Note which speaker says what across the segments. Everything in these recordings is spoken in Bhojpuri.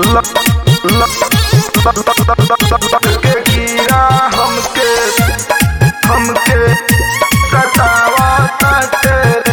Speaker 1: के कीड़ा हमके हमके सतावा ताटे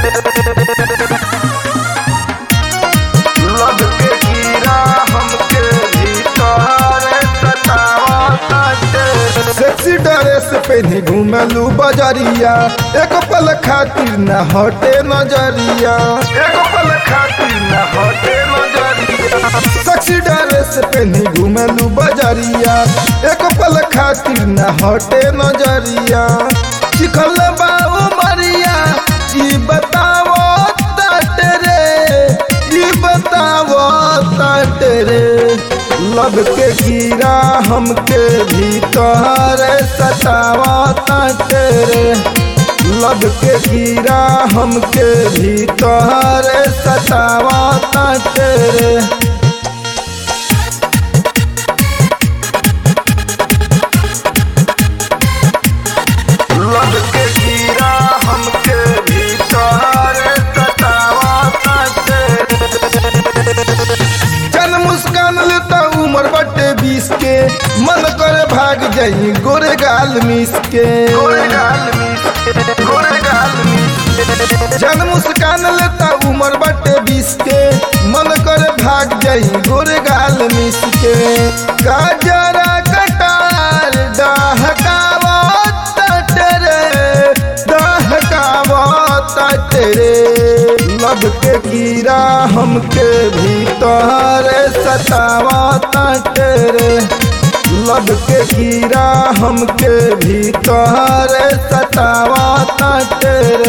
Speaker 1: लब के कीड़ा हमके भीतर सतावा ताटे
Speaker 2: सेक्सी ड्रेस पहनी घूमलू बजरिया एक पल खातिर न हटे नजरिया
Speaker 1: एगो पल खातिर न हटे नजरिया
Speaker 2: सेक्सी ड्रेस पहनी घूमलू बजरिया एक पल खातिर न हटे नजरिया चिखल बाबू मरिया ई बतावो ताटे रे ई बतावो ताटे रे लब के कीड़ा हमके भीतर सतावा ताटे रे लब के कीड़ा हमके भीतर सतावा ताटे रे
Speaker 1: लब के कीड़ा हमके भीतर सतावा ताटे
Speaker 2: जन मुस्कान लेता उम्र बटे बीस के मन करे भाग जाई गोरे गाल मिस के
Speaker 1: गोरे गाल मिस गोरे गाल मिस
Speaker 2: जन मुस्कान लेता उम्र बटे बीस के मन करे भाग जाई गोरे गाल मिस के गाजरा कटार डहकावा तटरे डहकावा तटरे लब के कीड़ा हमके भीतर सतावा तटरे लब के कीड़ा हमके भीतर सतावा तटरे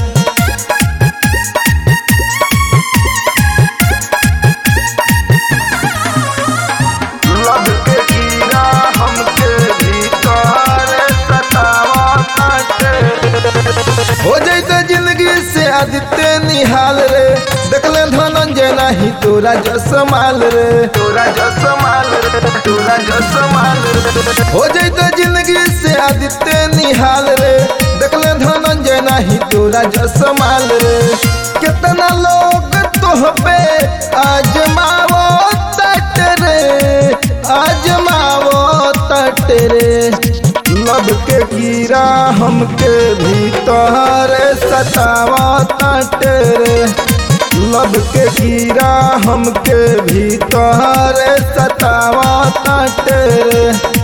Speaker 1: लब के कीड़ा हमके भीतर सतावा ताटे
Speaker 2: हो जैते जिंदगी से आदित्य निहाल रे देखले धनंजय नाही तोरा जसमाल रे
Speaker 1: तोरा जसमाल रे तोरा जसमाल रे
Speaker 2: हो जैते जिंदगी से आदित्य निहाल रे देखले धनंजय नाही तोरा जसमाल रे कितना लोग तोह पे आजमावो तट रे आजमावो तट रे लब के कीड़ा हमके भीतर सतावा तट रे लब के कीड़ा हमके भीतर सतावा तट रे